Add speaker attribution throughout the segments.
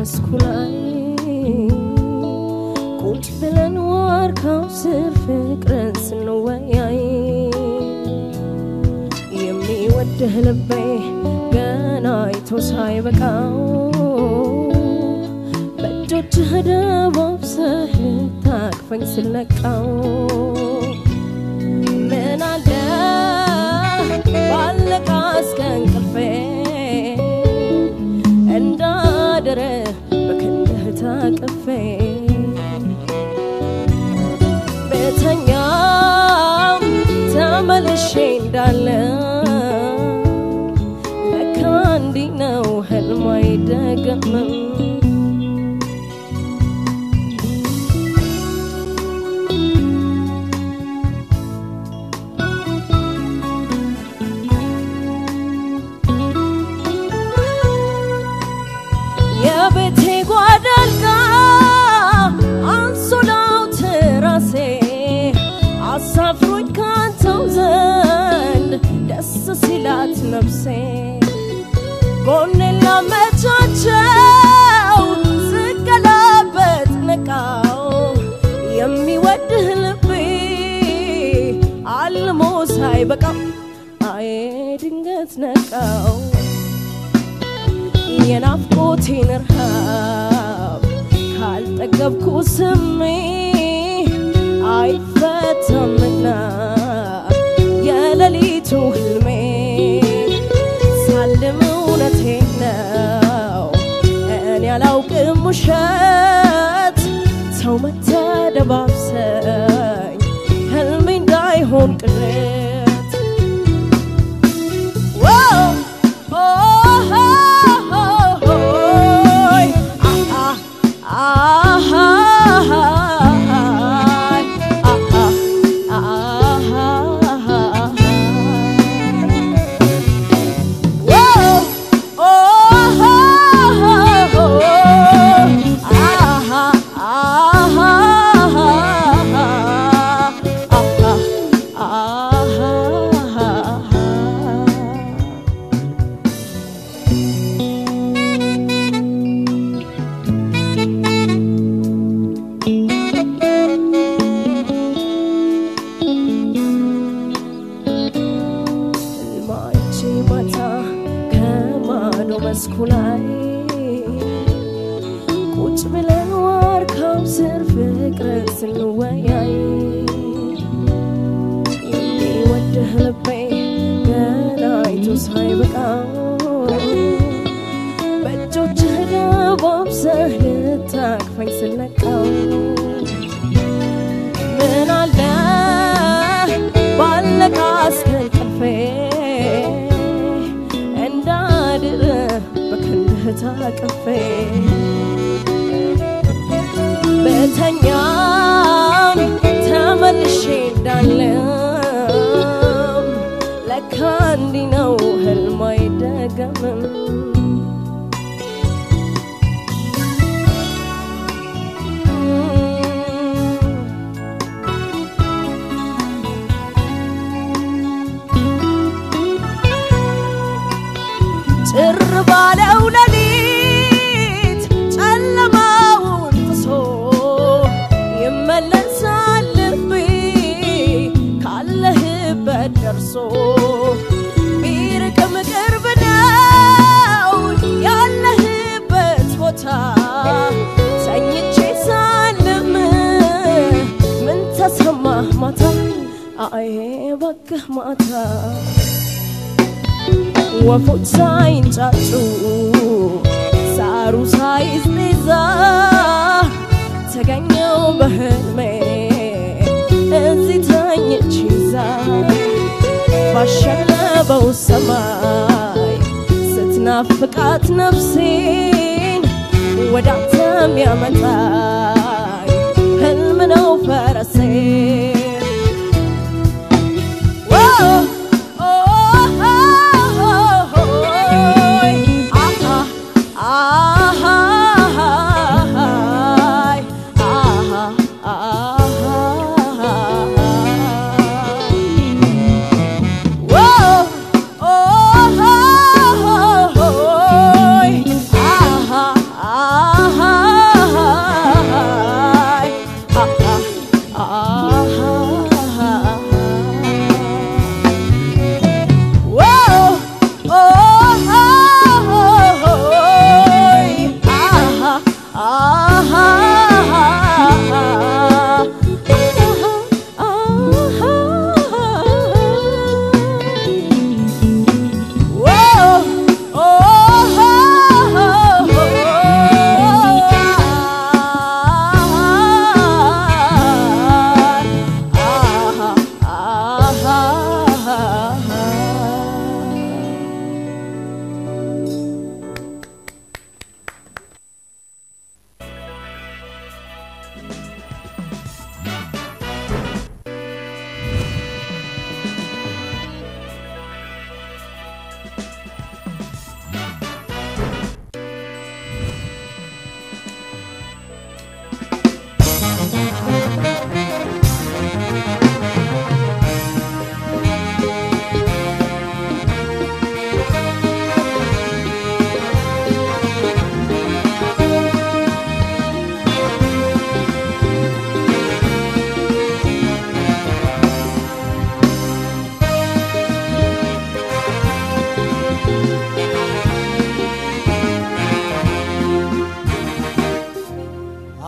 Speaker 1: መስኩ ላይ ቁጭ ብለን ዋርካው ስር ፍቅርን ስንወያይ የሚወድህ ልቤ ገና አይቶ ሳይበቃው በእጆችህ ደባብሰህ ልታቅፈኝ ስለቃው ምን አለ ባለቃ እስከ እንቅልፌ እንዳድር በክንድህ ታቅፌ በተኛም ተመልሼ እንዳለ ለካ እንዲህ ነው ህልም አይደገምም የቤቴ ጓዳልጋ አንሶላው ትራሴ አሳፍሮኝ ካንተው ዘንድ ደስ ሲላት ነፍሴ ጎኔን ላመቻቸው ስገላበጥ ነቃው የሚወድህ ልቤ አልሞ ሳይበቃው አዬ ድንገት ነቃው የናፍቆቴን ረሃብ ካልጠገብኩ ስሜ አይፈታምና የሌሊቱ ህልሜ ሳልም እውነቴን ነው እኔ አላውቅም ውሸት ሰው መተደባብሰኝ ህልሜ እንዳይሆን ቅሬት Whoa! Oh, oh, oh, oh, ah, ah, ah, ah, ah, Whoa! Oh, oh, oh, ah, ah, ah. ማይቼ ማታ ከማዶ መስኩ ላይ ቁጭ ብለን ዋርካው ስር ፍቅርን ስንወያይ የሚወድህ ልቤ ገና አይቶ ሳይበቃው በእጆችህ ደባብሰህ ልታቅፈኝ ስለቃው ምን አለ ባለቃ እስከ እንቅልፌ እንዳድር በክንድህ ታቅፌ በተኛም ተመልሼ እንዳለም ለካ እንዲህ ነው ህልም አይደገምም ጭር ባለው ሌሊት ጨለማውን ጥሶ ይመለሳል ልቤ ካለህበት ደርሶ ቢርቅም ቅርብ ነው ያለህበት ቦታ ተኝቼ ሳልም ምን ተሰማህ ማታ አዬ እባክህ ማታ ወፎች ሳይንጫጩ ሳሩ ሳይዝዛ ተገኘው በህልሜ እዚህ ተኝቼ ዛ ባሸለበው ሰማይ ስትናፍቃት ነፍሴን ወዳንተም ያመጣኝ ህልም ነው ፈረሴ Whoa! Oh, oh, oh, oh, ah, ah, ah,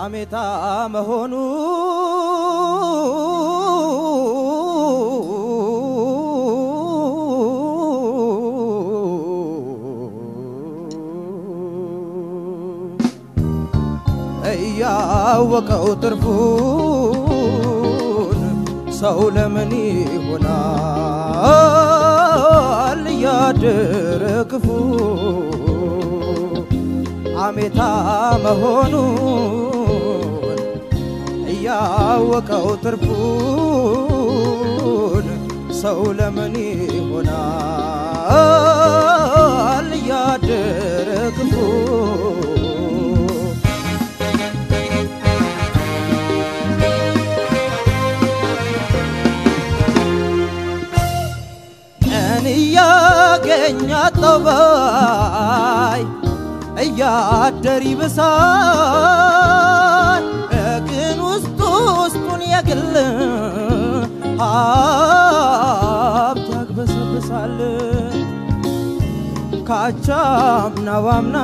Speaker 2: ሐሜታ መሆኑ እያወቀው ትርፉን ሰው ለምን ይሆናል እያደረ ክፉ ሐሜታ መሆኑን እያወቀው ትርፉን ሰው ለምን ይሆናል እያደረ ክፉ ቀን እያገኛት ጠባይ እያደር ይብሳል ግን ውስጡ ውስጡን የግል ሀብት ያግበሰብሳል ካቻምና ባምና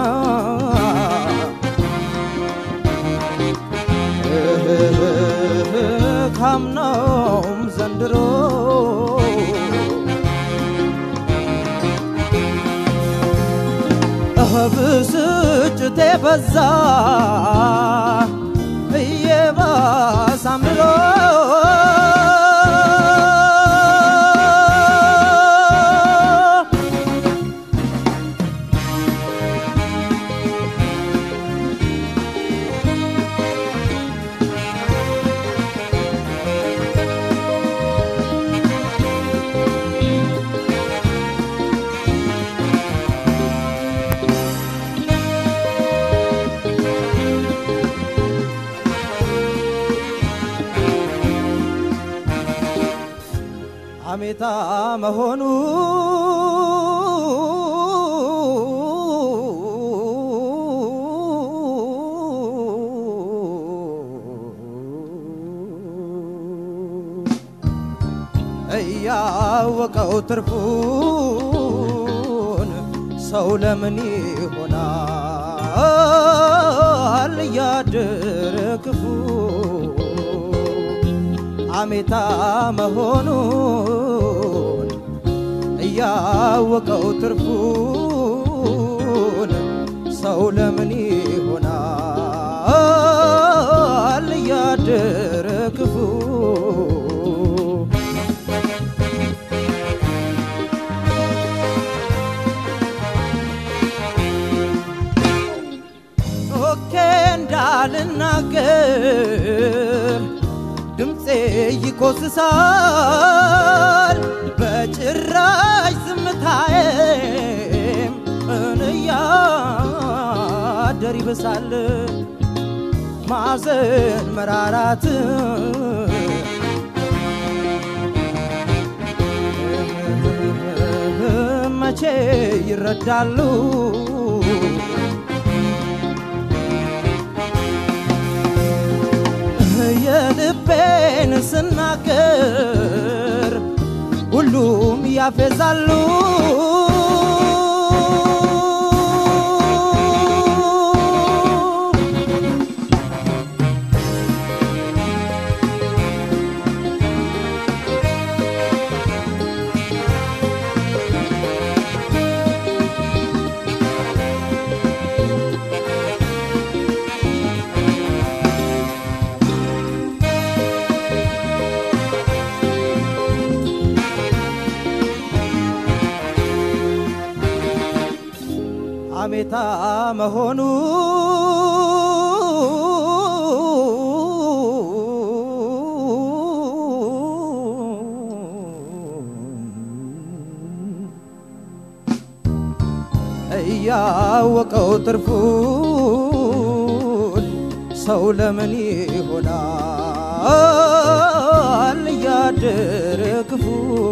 Speaker 2: ካምናውም ዘንድሮ ብስጭቴ በዛ እየባሰ አምሮ ሐሜታ መሆኑ እያወቀው ትርፉን ሰው ለምን ይሆናል እያደረ ክፉ ሐሜታ መሆኑን እያወቀው ትርፉን ሰው ለምን ይሆናል እያደረ ክፉ ኦኬ እንዳልናገር ድምፄ ይኮስሳል በጭራሽ ዝምታዬም እንያደር ይብሳል ማዘን መራራት መቼ ይረዳሉ የልቤን ስናገር ሁሉም ያፌዛሉ ሐሜታ መሆኑ እያወቀው ትርፉን ሰው ለምን ይሆናል እያደረ ክፉ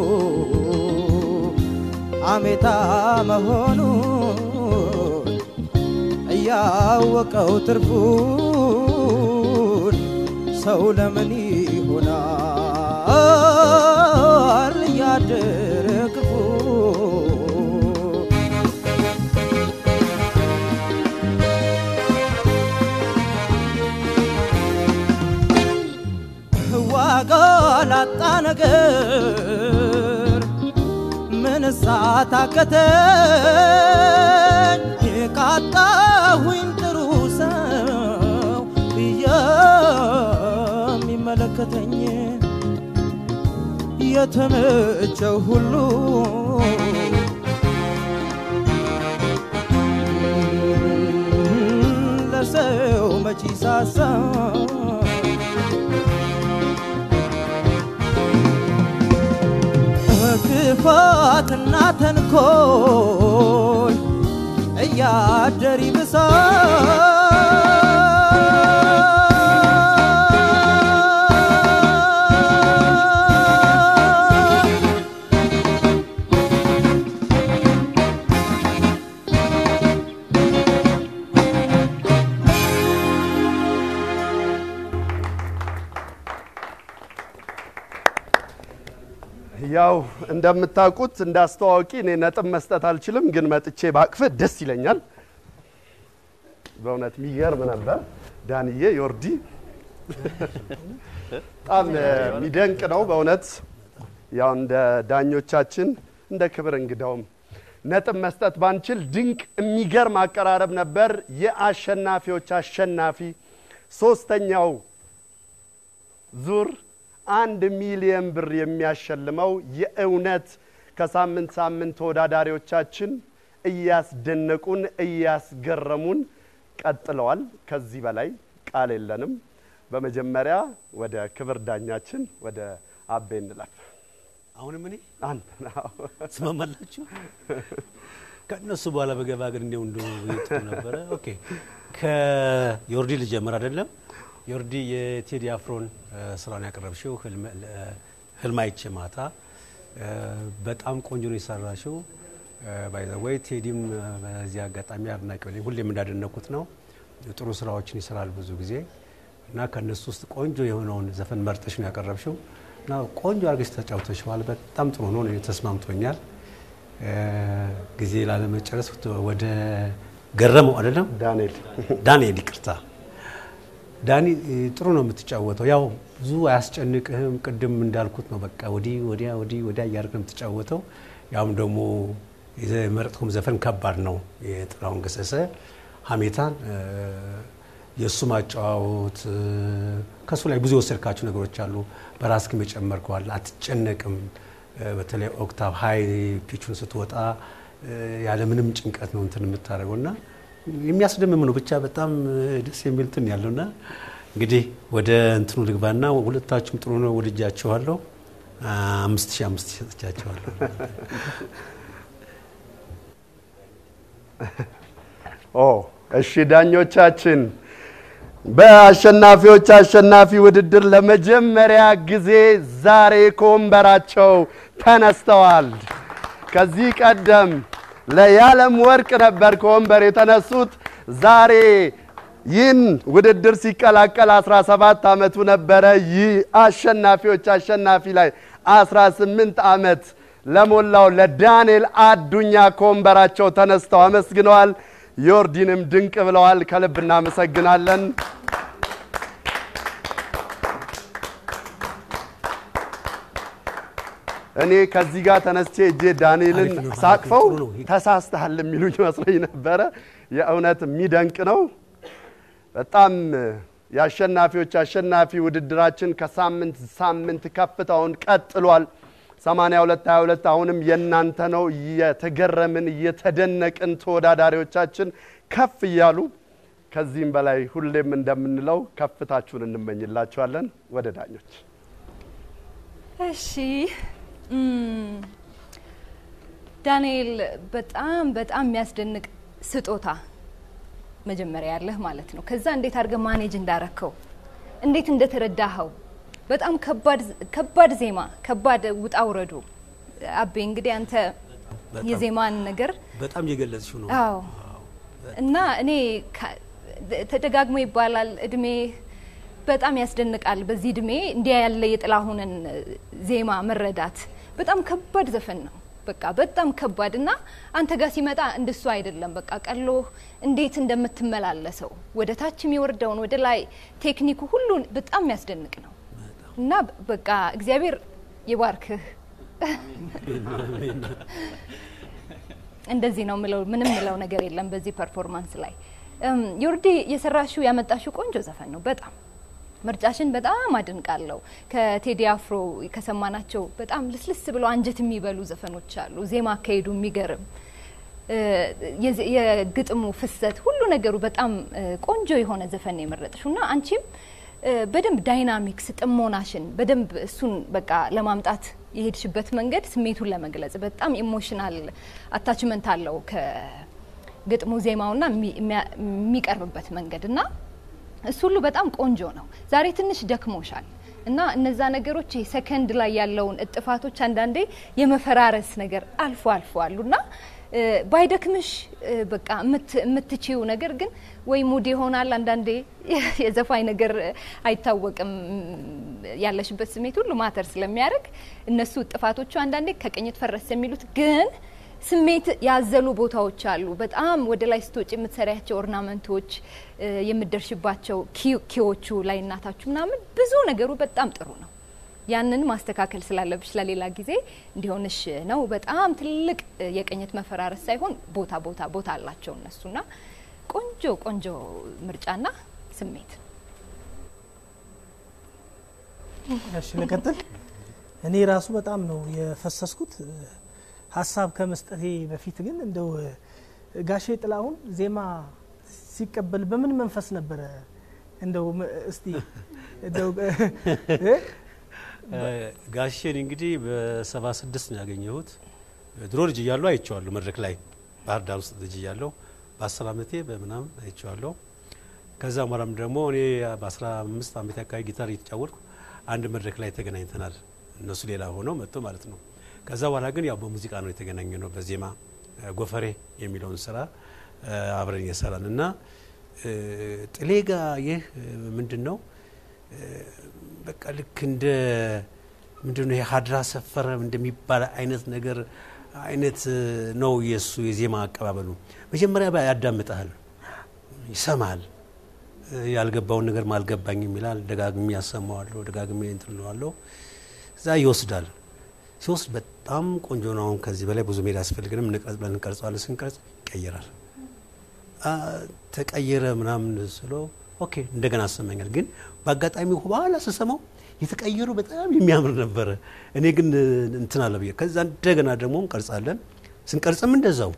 Speaker 2: ሐሜታ መሆኑን እያወቀው ትርፉን ሰው ለምን ይሆናል እያደረ ክፉ ላጣ ነገር ምን ሳታከተኝ የቃጣሁኝ ጥሩ ሰው የሚመለከተኝ የተመቸው ሁሉ ለሰው መች ሳሳ ክፋትና ተንኮል እያደር ይብሳል።
Speaker 3: ያው እንደምታውቁት እንዳስተዋወቂ እኔ ነጥብ መስጠት አልችልም፣ ግን መጥቼ ባቅፍ ደስ ይለኛል። በእውነት የሚገርም ነበር። ዳንዬ ዮርዲ በጣም የሚደንቅ ነው በእውነት ያው እንደ ዳኞቻችን እንደ ክብር እንግዳውም ነጥብ መስጠት ባንችል ድንቅ የሚገርም አቀራረብ ነበር። የአሸናፊዎች አሸናፊ ሶስተኛው ዙር አንድ ሚሊየን ብር የሚያሸልመው የእውነት ከሳምንት ሳምንት ተወዳዳሪዎቻችን እያስደነቁን እያስገረሙን ቀጥለዋል። ከዚህ በላይ ቃል የለንም። በመጀመሪያ ወደ ክብር ዳኛችን ወደ አቤ እንለፍ።
Speaker 4: አሁንም እኔ
Speaker 3: አንተ ነው።
Speaker 4: ትስማማላችሁ? ከእነሱ በኋላ በገባ ግን እንዲያው እንደ ጥሩ ነበረ። ኦኬ ከዮርዲ ልጀምር አይደለም? ዮርዲ የቴዲ አፍሮን እ፣ ስራውን ያቀረብሽው ህልም- እ፣ ህልም አይቼ ማታ እ፣ በጣም ቆንጆ ነው የሰራሽው። ባይዘወይ ቴዲም እ፣ በዚህ አጋጣሚ አድናቂ ነኝ። ሁሌም እንዳደነኩት ነው። ጥሩ ስራዎችን ይሰራል ብዙ ጊዜ እና ከእነሱ ውስጥ ቆንጆ የሆነውን ዘፈን መርጠሽ ነው ያቀረብሽው እና ቆንጆ አድርገሽ ተጫውተሽዋል። በጣም ጥሩ ነው፣ እኔ ተስማምቶኛል። እ፣ ጊዜ ላለመጨረስ ወደ ገረመው አይደለም
Speaker 3: ዳንኤል
Speaker 4: ዳንኤል ይቅርታ ዳኒ እ፣ ጥሩ ነው የምትጫወተው። ያው ብዙ አያስጨንቅህም። ቅድም እንዳልኩት ነው በቃ ወዲህ ወዲያ ወዲህ ወዲያ እያደረግ ነው የምትጫወተው። ያም ደግሞ የመረጥኩም ዘፈን ከባድ ነው። የጥላሁን ገሰሰ ሀሜታን እ፣ የእሱ ማጫዋወት እ፣ ከእሱ ላይ ብዙ የወሰድካቸው ነገሮች አሉ። በራስክም የጨመርከዋል። አትጨነቅም። እ፣ በተለይ ኦክታቭ ሀይ ፒቹን ስትወጣ እ፣ ያለምንም ጭንቀት ነው እንትን የምታደርገው እና የሚያስደምም ነው። ብቻ በጣም እ፣ ደስ የሚል እንትን ያለውና እንግዲህ ወደ እንትኑ ልግባና ሁለታችሁም ጥሩ ነው ወድጃችኋለሁ። አ፣ አምስት ሺህ አምስት ሺህ ሰጥቻችኋለሁ።
Speaker 3: ኦ እሺ፣ ዳኞቻችን በአሸናፊዎች አሸናፊ ውድድር ለመጀመሪያ ጊዜ ዛሬ ከወንበራቸው ተነስተዋል። ከዚህ ቀደም ለያለም ወርቅ ነበር ከወንበር የተነሱት። ዛሬ ይህን ውድድር ሲቀላቀል 17 ዓመቱ ነበረ። ይህ አሸናፊዎች አሸናፊ ላይ 18 ዓመት ለሞላው ለዳንኤል አዱኛ ከወንበራቸው ተነስተው አመስግነዋል። ዮርዲንም ድንቅ ብለዋል። ከልብ እናመሰግናለን። እኔ ከዚህ ጋር ተነስቼ እጄ ዳንኤልን
Speaker 4: አሪፍ ነው፣
Speaker 3: ሳቅፈው
Speaker 4: ጥሩ ነው።
Speaker 3: ተሳስተሃል የሚሉኝ መስሎኝ ነበረ። የእውነት የሚደንቅ ነው። በጣም የአሸናፊዎች አሸናፊ ውድድራችን ከሳምንት ሳምንት ከፍታውን ቀጥሏል። 82 22 አሁንም የእናንተ ነው። እየተገረምን እየተደነቅን ተወዳዳሪዎቻችን ከፍ እያሉ ከዚህም በላይ ሁሌም እንደምንለው ከፍታችሁን እንመኝላችኋለን። ወደ ዳኞች
Speaker 1: እሺ እም፣ ዳንኤል በጣም በጣም የሚያስደንቅ ስጦታ መጀመሪያ ያለህ ማለት ነው። ከዛ እንዴት አድርገህ ማኔጅ እንዳረከው እንዴት እንደተረዳኸው በጣም ከባድ ከባድ ዜማ ከባድ ውጣ ውረዱ። አቤ እንግዲህ አንተ
Speaker 4: በጣም።
Speaker 1: የዜማን ነገር
Speaker 4: በጣም እየገለጽሽው ነው።
Speaker 1: አዎ እና እኔ ከ- ተደጋግሞ ይባላል እድሜ በጣም ያስደንቃል። በዚህ እድሜ እንዲያ ያለ የጥላሁንን ዜማ መረዳት በጣም ከባድ ዘፈን ነው። በቃ በጣም ከባድ እና አንተ ጋር ሲመጣ እንደሱ አይደለም። በቃ ቀሎ እንዴት እንደምትመላለሰው ወደ ታች የሚወርደውን ወደ ላይ ቴክኒኩ ሁሉ በጣም የሚያስደንቅ ነው። እና በቃ እግዚአብሔር ይባርክህ። እንደዚህ ነው ምለው፣ ምንም ምለው ነገር የለም በዚህ ፐርፎርማንስ ላይ እም፣ ዮርዲ የሰራሽው ያመጣሽው ቆንጆ ዘፈን ነው በጣም ምርጫሽን በጣም አድንቃለሁ። ከቴዲ አፍሮ ከሰማናቸው በጣም ልስልስ ብሎ አንጀት የሚበሉ ዘፈኖች አሉ። ዜማ አካሄዱ የሚገርም እ፣ የዚ- የግጥሙ ፍሰት ሁሉ ነገሩ በጣም እ፣ ቆንጆ የሆነ ዘፈን ነው የመረጥሽው እና አንቺም እ፣ በደንብ ዳይናሚክስ ጥሞናሽን በደንብ እሱን በቃ ለማምጣት የሄድሽበት መንገድ ስሜቱን ለመግለጽ በጣም ኢሞሽናል አታችመንት አለው ከግጥሙ ዜማውና የሚ- የሚያ- የሚቀርብበት መንገድ እና እሱ ሁሉ በጣም ቆንጆ ነው። ዛሬ ትንሽ ደክሞሻል እና እነዛ ነገሮች ይሄ ሰከንድ ላይ ያለውን እጥፋቶች አንዳንዴ የመፈራረስ ነገር አልፎ አልፎ አሉ እና እ፣ ባይደክምሽ እ፣ በቃ የምት- የምትችይው ነገር ግን ወይ ሙድ ይሆናል አንዳንዴ የዘፋኝ ነገር አይታወቅም። ያለሽበት ስሜት ሁሉ ማተር ስለሚያደርግ እነሱ ጥፋቶቹ አንዳንዴ ከቅኝት ፈረስ የሚሉት ግን ስሜት ያዘሉ ቦታዎች አሉ። በጣም ወደ ላይ ስትወጪ የምትሰሪያቸው ኦርናመንቶች እ፣ የምትደርሽባቸው ኪ- ኪዎቹ ላይ እናታችሁ ምናምን ብዙ ነገሩ በጣም ጥሩ ነው። ያንን ማስተካከል ስላለብሽ ለሌላ ጊዜ እንዲሆንሽ ነው። በጣም ትልቅ እ፣ የቅኝት መፈራረስ ሳይሆን ቦታ ቦታ ቦታ አላቸው እነሱና ቆንጆ ቆንጆ ምርጫና ስሜት
Speaker 5: እሺ ልቀጥል። እኔ ራሱ በጣም ነው የፈሰስኩት እ፣ ሀሳብ ከመስጠቴ በፊት ግን እንደው እ፣ ጋሼ ጥላሁን ዜማ ሲቀበል በምን መንፈስ ነበረ? እንደው ም- እስቲ እንደው እ፣
Speaker 4: ጋሼን እንግዲህ በሰባ ስድስት ነው ያገኘሁት። ድሮ ልጅ እያለሁ አይቼዋለሁ መድረክ ላይ ባህር ዳር ውስጥ ልጅ እያለሁ በአስር አመቴ በምናምን አይቼዋለሁ። ከዛ በኋላም ደግሞ እኔ በአስራ አምስት አመቴ አካባቢ ጊታር እየተጫወትኩ አንድ መድረክ ላይ ተገናኝተናል። እነሱ ሌላ ሆነው መጥቶ ማለት ነው። ከዛ በኋላ ግን ያው በሙዚቃ ነው የተገናኘ ነው በዜማ እ፣ ጎፈሬ የሚለውን ስራ እ፣ አብረን እየሰራን እና እ፣ ጥሌ ጋ ይህ ምንድን ነው በቃ ልክ እንደ ምንድነው ይሄ ሀድራ ሰፈረ እንደሚባል አይነት ነገር አይነት ነው የእሱ የዜማ አቀባበሉ። መጀመሪያ ያዳምጠሃል፣ ይሰማል፣ ያልገባውን ነገር አልገባኝም ይላል። ደጋግሜ ያሰማዋለሁ፣ ደጋግሜ እንትን እለዋለሁ። እዛ ይወስዳል። ሲወስድ በጣም ቆንጆ ነው። አሁን ከዚህ በላይ ብዙ መሄድ አያስፈልግንም። እንቀርጽ ብለን እንቀርጸዋለን። ስንቀርጽ ይቀየራል። አ፣ ተቀየረ ምናምን ስለው ኦኬ እንደገና አሰማኛል። ግን በአጋጣሚ በኋላ ስሰማው የተቀየሩ በጣም የሚያምር ነበረ። እኔ ግን እንትን አለ ብዬ ከዛ እንደገና ደግሞ እንቀርጻለን። ስንቀርጽም እንደዛው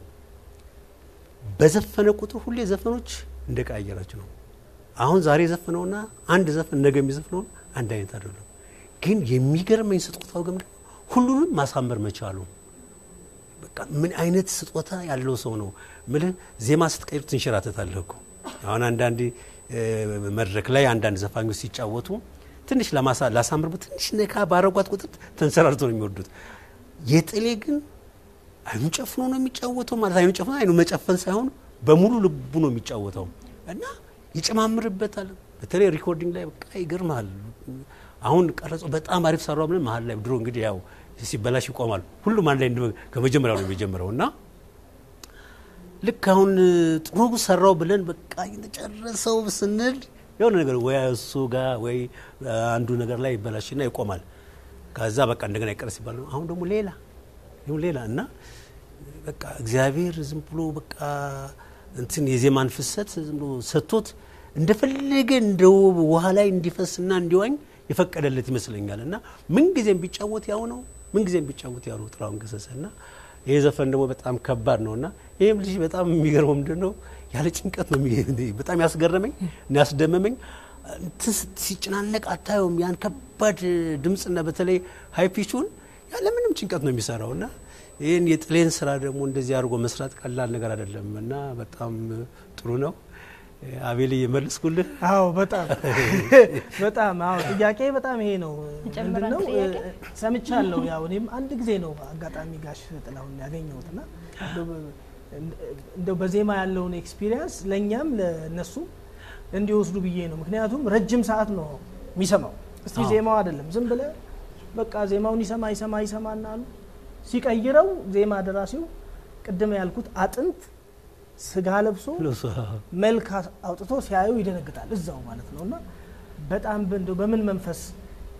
Speaker 4: በዘፈነ ቁጥር ሁሌ ዘፈኖች እንደቀያየራቸው ነው። አሁን ዛሬ የዘፈነውና አንድ ዘፈን ነገ የሚዘፍነውን አንድ አይነት አይደለም። ግን የሚገርመኝ ስጦታው ግን ሁሉንም ማሳመር መቻሉ በቃ ምን አይነት ስጦታ ያለው ሰው ነው ምልህ። ዜማ ስትቀይሩ ትንሸራተታለህ እኮ አሁን አንዳንዴ እ፣ መድረክ ላይ አንዳንድ ዘፋኞች ሲጫወቱ ትንሽ ለማሳ- ላሳምርበት ትንሽ ነካ ባረጓት ቁጥር ተንሰራርቶ ነው የሚወዱት። የጥሌ ግን አይኑን ጨፍኖ ነው የሚጫወተው። ማለት አይኑ ጨፍኖ አይኑ መጨፈን ሳይሆን በሙሉ ልቡ ነው የሚጫወተው እና ይጨማምርበታል። በተለይ ሪኮርዲንግ ላይ በቃ ይገርማል። አሁን ቀረጾ በጣም አሪፍ ሰራው ብለን መሀል ላይ ድሮ እንግዲህ ያው ሲበላሽ ይቆማል። ሁሉም አንድ ላይ እንደ- ከመጀመሪያው ነው የሚጀምረው እና ልክ አሁን ጥሩ ሰራው ብለን በቃ ጨረሰው ስንል የሆነ ነገር ወይ እሱ ጋር ወይ አንዱ ነገር ላይ ይበላሽና ይቆማል። ከዛ በቃ እንደገና ይቀረስ ሲባል ነው አሁን ደግሞ ሌላ ይሁን ሌላ እና በቃ እግዚአብሔር ዝም ብሎ በቃ እንትን የዜማን ፍሰት ዝም ብሎ ሰጥቶት እንደፈለገ እንደ ውሃ ላይ እንዲፈስና እንዲዋኝ የፈቀደለት ይመስለኛል። እና ምንጊዜም ቢጫወት ያው ነው፣ ምንጊዜም ቢጫወት ያው ነው ጥላሁን ገሰሰ እና ይሄ ዘፈን ደግሞ በጣም ከባድ ነው እና ይህም ልጅ በጣም የሚገርመው ምንድን ነው ያለ ጭንቀት ነው የሚ- በጣም ያስገረመኝ እና ያስደመመኝ እንትን ስት- ሲጨናነቅ አታየውም። ያን ከባድ ድምፅና በተለይ ሀይፒቹን ያለ ምንም ጭንቀት ነው የሚሰራው እና ይህን የጥሌን ስራ ደግሞ እንደዚህ አድርጎ መስራት ቀላል ነገር አይደለም እና በጣም ጥሩ ነው። አቤል እየመለስኩልህ
Speaker 5: አዎ በጣም በጣም አዎ ጥያቄ በጣም ይሄ ነው
Speaker 1: እንጨምር
Speaker 5: ምንድን ነው
Speaker 1: አንድ ጥያቄ?
Speaker 5: እ፣ ሰምቻለሁ ያው እኔም አንድ ጊዜ ነው አጋጣሚ ጋሽ ጥላሁን ያገኘሁት እና እንደው በ- እንደው በዜማ ያለውን ኤክስፒሪየንስ ለእኛም ለእነሱም እንዲወስዱ ብዬ ነው ምክንያቱም ረጅም ሰዓት ነው የሚሰማው እስቲ
Speaker 4: አዎ።
Speaker 5: ዜማው አይደለም ዝም ብለ በቃ ዜማውን ይሰማ ይሰማ ይሰማና አሉ ሲቀይረው ዜማ ደራሲው ቅድም ያልኩት አጥንት ስጋ ለብሶ መልክ አውጥቶ ሲያዩ ይደነግጣል እዛው ማለት ነው እና በጣም እንደው በምን መንፈስ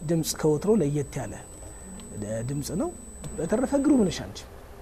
Speaker 5: ድምፅ ከወትሮ ለየት ያለ ድምፅ ነው። በተረፈ ግሩም ነሽ አንቺ።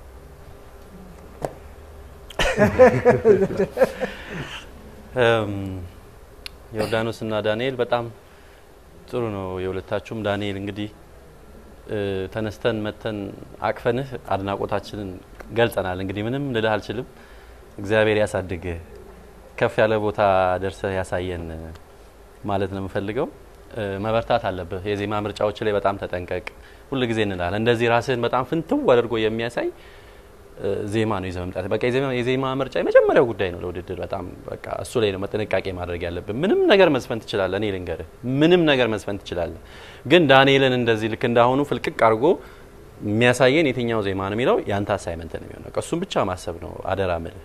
Speaker 6: ዮርዳኖስ እና ዳንኤል በጣም ጥሩ ነው የሁለታችሁም። ዳንኤል እንግዲህ ተነስተን መተን አቅፈንህ አድናቆታችንን ገልጸናል። እንግዲህ ምንም ልልህ አልችልም። እግዚአብሔር ያሳድግህ፣ ከፍ ያለ ቦታ ደርሰህ ያሳየን ማለት ነው የምፈልገው። መበርታት አለብህ። የዜማ ምርጫዎች ላይ በጣም ተጠንቀቅ። ሁል ጊዜ እንላለን እንደዚህ ራስህን በጣም ፍንትው አድርጎ የሚያሳይ ዜማ ነው ይዘህ መምጣት። በቃ የዜማ ምርጫ የመጀመሪያው ጉዳይ ነው ለውድድር። በጣም በቃ እሱ ላይ ነው ጥንቃቄ ማድረግ ያለብን። ምንም ነገር መዝፈን ትችላለህ። እኔ ልንገርህ፣ ምንም ነገር መዝፈን ትችላለህ። ግን ዳንኤልን እንደዚህ ልክ እንዳሁኑ ፍልቅቅ አድርጎ የሚያሳየን የትኛው ዜማ ነው የሚለው ያንተ አሳይመንት ነው የሚሆነው። እሱም ብቻ ማሰብ ነው አደራ ምልህ።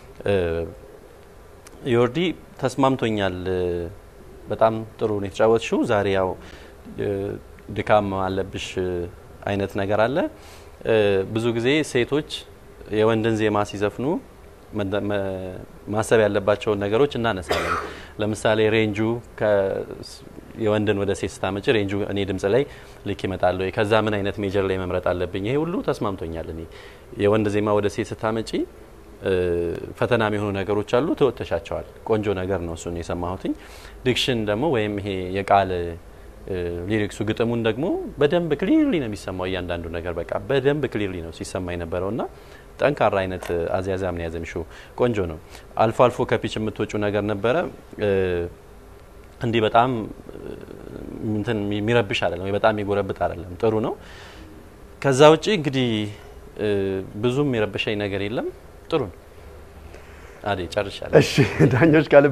Speaker 6: ዮርዲ ተስማምቶኛል። በጣም ጥሩ ነው የተጫወትሽው። ዛሬ ያው ድካም አለብሽ አይነት ነገር አለ። ብዙ ጊዜ ሴቶች የወንድን ዜማ ሲዘፍኑ ማሰብ ያለባቸውን ነገሮች እናነሳለን። ለምሳሌ ሬንጁ የወንድን ወደ ሴት ስታመጭ ሬንጁ እኔ ድምጽ ላይ ልክ ይመጣል ወይ፣ ከዛ ምን አይነት ሜጀር ላይ መምረጥ አለብኝ፣ ይሄ ሁሉ ተስማምቶኛል። እኔ የወንድ ዜማ ወደ ሴት ስታመጪ ፈተና የሚሆኑ ነገሮች አሉ፣ ተወጥተሻቸዋል። ቆንጆ ነገር ነው እሱን የሰማሁትኝ። ዲክሽን ደግሞ ወይም ይሄ የቃል ሊሪክሱ ግጥሙን ደግሞ በደንብ ክሊርሊ ነው የሚሰማው። እያንዳንዱ ነገር በቃ በደንብ ክሊርሊ ነው ሲሰማ የነበረው እና ጠንካራ አይነት አዝያዛም ነው ያዘምሽው። ቆንጆ ነው። አልፎ አልፎ ከፒች የምትወጩ ነገር ነበረ። እንዲህ በጣም እንትን የሚረብሽ አይደለም ወይ በጣም የሚጎረብጥ አይደለም። ጥሩ ነው። ከዛ ውጪ እንግዲህ ብዙም የሚረብሸኝ ነገር የለም። ጥሩ ነው። አዴ ጨርሻለሁ።
Speaker 3: እሺ ዳኞች ካለ